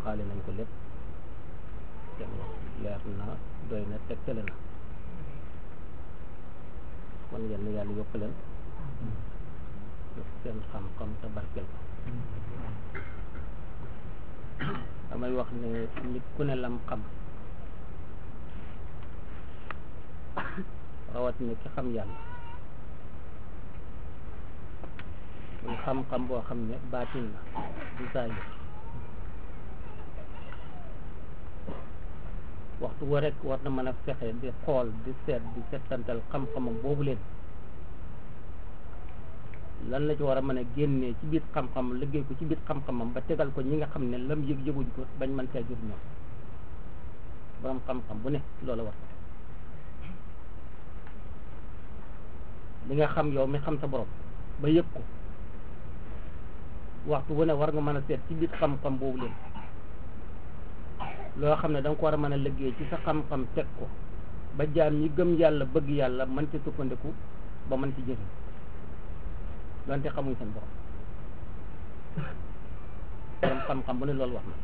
waxaale nañ ko lépp seen wax leer na doy na tegtale na kon yenn yàlla yokk leen yokk seen xam-xam te barkel ko damay wax ne nit ku ne lam xam rawat ni ki xam yàlla muy xam-xam boo xam ne baatin la du saayir waxtu wa rek war na mën a fexe di xool di seet di settantal xam-xamam boobu leen lan la ci war a mën a génnee ci biir xam-xam liggéey ko ci biir xam-xamam ba tegal ko ñi nga xam ne lam yëg yëguñ ko bañ mën cee jur ñoom borom xam-xam bu ne loola war li nga xam yow mi xam sa borom ba yëg ko waxtu wu ne war nga mën a seet ci biir xam-xam boobu leen loo xam ne da nga ko war a mën a liggéey ci sa xam-xam teg ko ba jaam ñi gëm yàlla bëgg yàlla mën ci sukkandiku ba mën ci jëriñ donte xamuñ seen borom borom xam-xam bu ne loolu wax na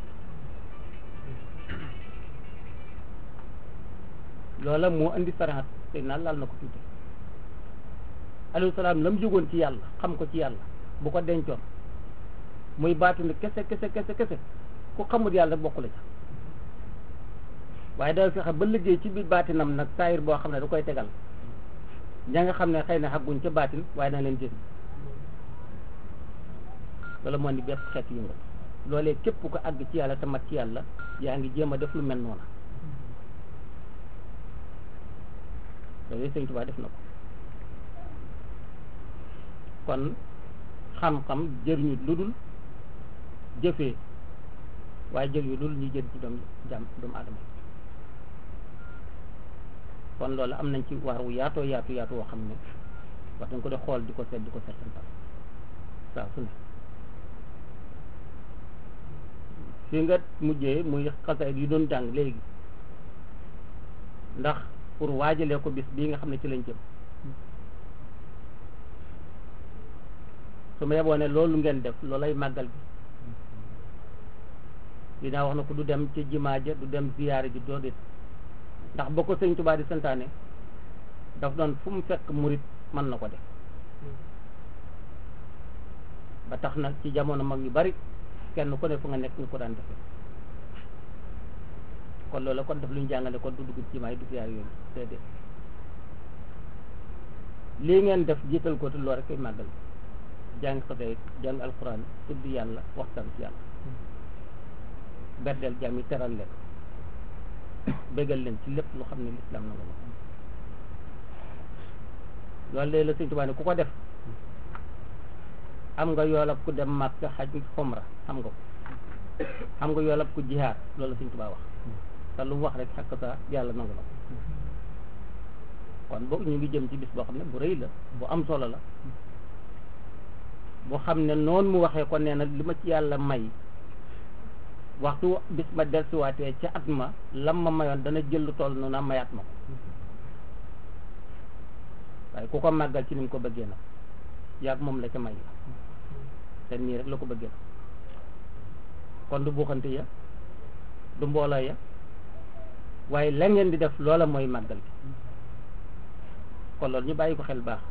loola moo indi saraxat te naa laal na ko tuuti alayhi salaam la mu jógoon ci yàlla xam ko ci yàlla bu ko dencoon muy baatinu kese kese kese kese ku xamul yàlla bokk la ca waaye dafa fexe ba liggéey ci biir baatinam nag saayir boo xam ne da koy tegal ña nga xam ne xëy na xagguñ ca baatin waaye na leen jëriñ loolu moo ni bépp xeet yëngal loolee képp ko àgg ci yàlla te mat ci yàlla yaa ngi jéem a def lu mel noona loolu Sëñ Tuubaa def na ko kon xam-xam jëriñu lu dul jëfee waaye jëriñu lu dul ñuy jëriñ ci doom jàmm doomu aadama kon loolu am nañ ci waar wu yaatoo yaatu yaatu woo xam ne wax dañ ko di xool di ko seet di ko seetantal saa su ne fi nga mujjee muy xasaayid yu doon jàng léegi ndax pour waajalee ko bis bii nga xam ne ci lañ jëm su ma yeboo ne loolu ngeen def loolay màggal bi dinaa wax na ko du dem ci jimaa ja du dem ziyaare ji doo dit ndax ba ko sëñ Tuubaa di santaane daf doon fu mu fekk murit mën na ko def ba tax na ci jamono mag yu bari kenn ku ne fu nga nekk ñu ko daan defee kon loolu kon def lu ñu jàngale kon du dugg ci jimaa yi du ziyaare yooyu déedéet lii ngeen def jiital ko te loolu rek koy màggal jàng xasee jàng alquran tudd yàlla waxtaan ci yàlla berdeel jàmm yi teral leen bégal leen ci lépp lu xam ne lislaam na nga ma loolu léegi la Sëñ Tuubaa ne ku ko def am nga yoolab ku dem Makka xaj xomra xam nga ko xam nga yoolab ku jihaar loolu la Sëñ Tuubaa wax te lu mu wax rek xakk sa yàlla nangu na ko kon boog ñu ngi jëm ci bis boo xam ne bu rëy la bu am solo la bu xam ne noonu mu waxee ko nee na li ma ci yàlla may waxtu bis ma dellusiwaatee ca at ma lam ma mayoon dana jël lu toll noonu mayaat ma ko waaye ku ko màggal ci ni mu ko bëggee nag yàgg moom la ca may la te nii rek la ko bëggee nag kon du buuxante ya du mbooloo ya waaye la ngeen di def loola mooy màggal gi kon loolu ñu bàyyi ko xel baax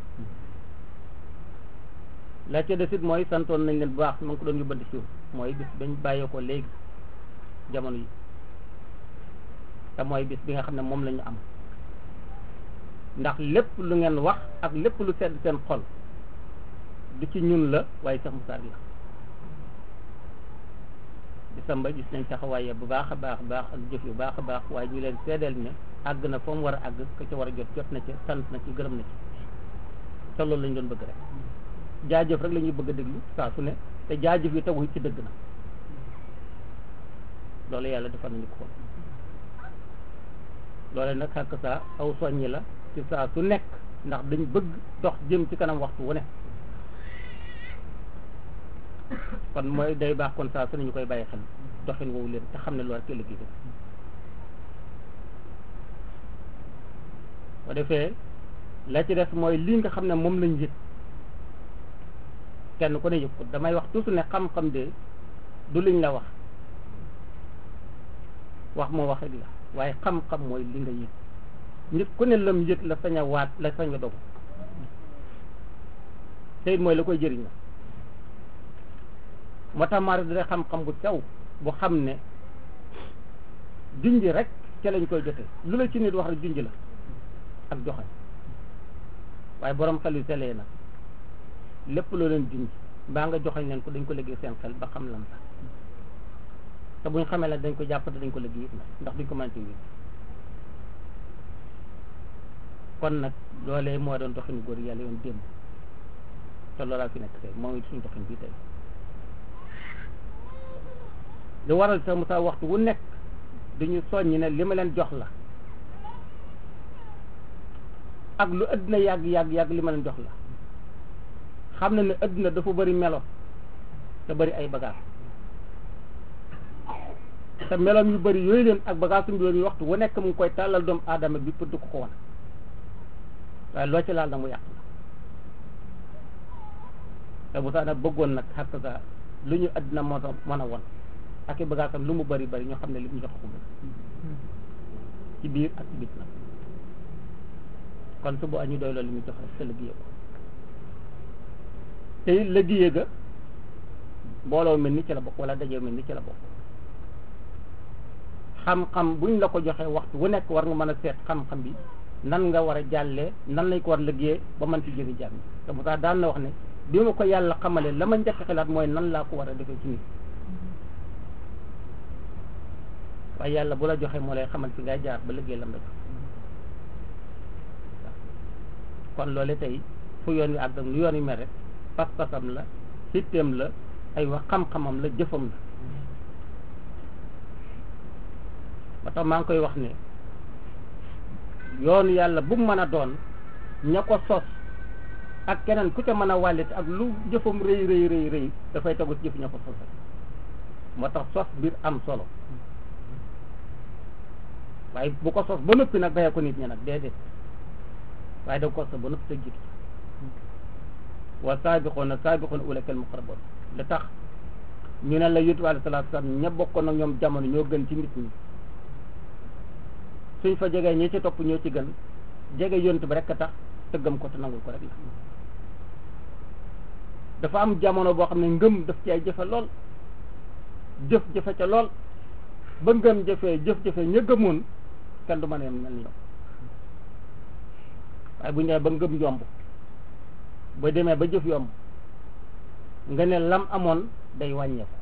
la ca desit mooy santoon nañ leen bu baax ma ngi ko doon yóbbante siiw mooy bis bañ bàyyee ko léegi jamono yi te mooy bis bi nga xam ne moom la ñu am ndax lépp lu ngeen wax ak lépp lu sedd seen xol du ci ñun la waaye sax musaar la disamba gis nañ taxawaaye bu baax a baax baax ak jëf yu baax a baax waaye ñu leen seedeel ne àgg na fa mu war a àgg ka ca war a jot jot na ci sant na ci gërëm na ci te loolu lañ doon bëgg rek jaajëf rek la ñuy bëgg a déglu saa su ne te jaajëf yi tegu ci dëgg na loolu yàlla defal nañu ko loole nag xàkk saa aw soññi la ci saa su nekk ndax dañ bëgg dox jëm ci kanam waxtu wu ne kon mooy day baax kon saa su ne ñu koy bàyyi xel doxin woowu leen te xam ne loolu rek liggéey bi bu defee la ci des mooy lii nga xam ne moom lañ yëg kenn ku ne yëg ko damay wax toujours ne xam-xam de du liñ la wax wax moo wax rek la waaye xam-xam mooy li nga yëg nit ku ne lam yëg la sañ a waat la sañ a dogu te it mooy la koy jëriñ la moo tax maari dina xam-xam bu sew bu xam ne junj rek ca lañ koy jote lu la ci nit wax rek junj la ak joxañ waaye borom xel yu selee nag lépp loo leen junj mbaa nga joxañ leen ko dañ ko liggéey seen xel ba xam lan sax te buñ xamee la dañ ko jàpp te dañ ko liggéey it nag ndax duñ ko mën ci wér kon nag loolee moo doon doxinu góor yàlla yoon démb te loolaa fi nekk tey moom it suñu doxin bii tey lu waral sax mu saa waxtu wu nekk dañu soññi ne li ma leen jox la ak lu ëddina yàgg yàgg yàgg li ma leen jox la xam na ne ëddina dafa bari melo te bari ay bagages te meloom yu bari yooyu leen ak bagage suñu doon yi waxtu wu nekk mu ngi koy tàllal doomu aadama bi pour du ko ko wan waaye loo ci laal na mu yàq la te bu sax nag bëggoon nag xàq sa lu ñu àddina moo tax mën a won ak i bagaasam lu mu bari bari ñoo xam ne li mu jox ko ci biir ak ci bit nag kon su bu añu doy loolu li mu jox rek te liggéey ko te it liggéey ga mbooloo mel ni ci la bokk wala dajee mel ni ci la bokk xam-xam buñ la ko joxee waxtu wu nekk war nga mën a seet xam-xam bi nan nga war a jàllee nan lañ ko war liggéeyee ba mën ci jëri jàmm te bu tax daan na wax ne bi ma ko yàlla xamale la ma njëkk xalaat mooy nan laa ko war a defee ci nit waaye yàlla bu la joxee moo lay xamal fi ngay jaar ba liggéey lam la jox kon loole tey fu yoon wi àgg ak lu yoon wi mel rek pas-pasam la sitteem la ay wax xam-xamam la jëfam la ba tax maa ngi koy wax ne yoonu yàlla bu mu mën a doon ña ko sos ak keneen ku ca mën a wàllit ak lu jëfam rëy rëy rëy rëy dafay tegu ci jëf ña ko sos moo tax sos biir am solo waaye bu ko sos ba noppi nag bayee ko nit ñi nag déedéet waaye da ko sos ba noppi te jiitu wa saabiqoona saabiqoona ulakal muqarraboon li tax ñu ne la yutu alayhi salaatu salaam ña bokkoon ak ñoom jamono ñoo gën ci nit ñi suñ fa jegee ñi ci topp ñoo ci gën jege yontu bi rek a tax tëggam ko te nangul ko rek la dafa am jamono boo xam ne ngëm daf ci ay jëfe lool jëf jëfe ca lool ba ngëm jëfee jëf jëfe ña gëmoon kenn du mën a yem mel ni ñoom waaye bu ñu ba ngëm yomb ba demee ba jëf yomb nga ne lam amoon day wàññeeku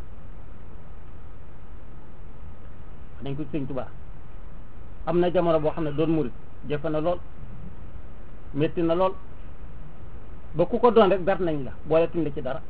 dañ ko sëñ Tuubaa am na jamono boo xam ne doon murit jëfe na lool metti na lool ba ku ko doon rek ber nañ la boole tuñ la ci dara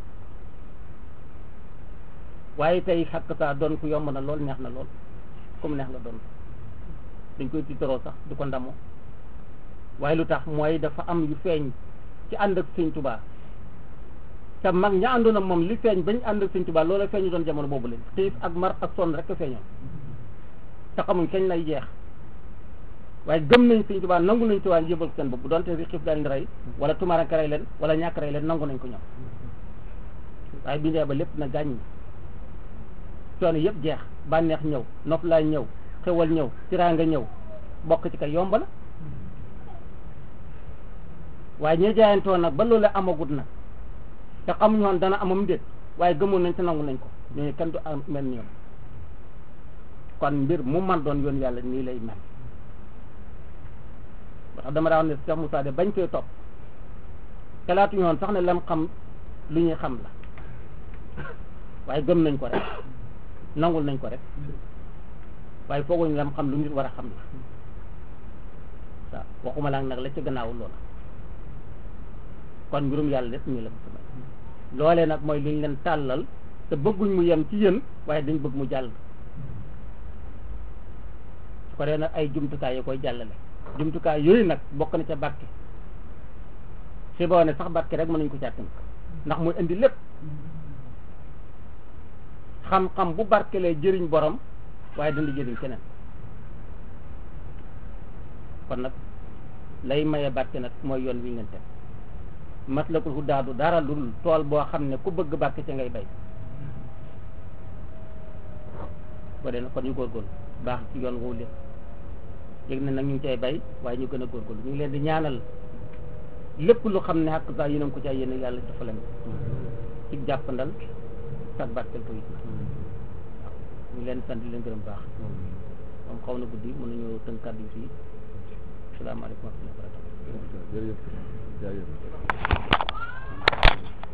waaye tey xakk saa doon ku yomb na lool neex na lool comme neex nga doon dañ koy tiitaroo sax du ko ndamoo waaye lu tax mooy dafa am yu feeñ ci ànd ak sëñ Tuubaa te mag ña àndoon ak moom li feeñ bañ ànd ak sëñ Tuubaa loola feeñu doon jamono boobu leen xiif ak mar ak sonn rek a feeñoon te xamuñ kañ lay jeex waaye gëm nañ sëñ Tuubaa nangu nañ Tuubaa yëbal seen bopp donte ri xiif daal di rey wala tumaranke rey leen wala ñàkk rey leen nangu nañ ko ñoom waaye bindee ba lépp na gàññ coono yëpp jeex bànneex ñëw nopp laay ñëw xewal ñëw tiraanga ñëw bokk ci kay yomb la waaye ñi jaayantoon nag ba loolu amagut nag te xamuñu woon dana amam déet waaye gëmoon nañ te nangu nañ ko ñooñu kenn du am mel ni ñoom kon mbir mu man doon yoon yàlla nii lay mel ba tax dama daa wax ne Cheikh Moussa de bañ koy topp xalaatuñu woon sax ne lam xam lu ñuy xam la waaye gëm nañ ko rek nangul nañ ko rek waaye fooguñu lam xam lu nit war a xam la waaw waxuma laa nag la ci gannaaw loola kon mbirum yàlla lépp ñu la ko loolee nag mooy liñ leen tàllal te bëgguñ mu yem ci yéen waaye dañ bëgg mu jàll su ko dee nag ay jumtukaay yi koy jàllale jumtukaay yooyu nag bokk na ca barke si boo ne sax barke rek mën nañ ko càttan ndax muy indi lépp xam-xam bu barkelee jëriñ borom waaye dana jëriñ keneen kon nag lay maye barke nag mooy yoon wi ngeen teg matlakul hudaa du dara lu dul tool boo xam ne ku bëgg barke ca ngay bay ko dee nag kon ñu góorgóorlu baax ci yoon woowu leen yëg na nag ñu ngi cay bay waaye ñu gën a góorgóorlu ñu ngi leen di ñaanal lépp lu xam ne xàq saa yéen a ngi ko cay yéen yàlla dafa leen ci jàppandal sax barkel ko it waaw ñu leen sant di leen gërëm baax moom xaw na guddi mën nañu tënk kàddu yi fii asalaamaaleykum wa rahmatulah jërëjëf jërëjëf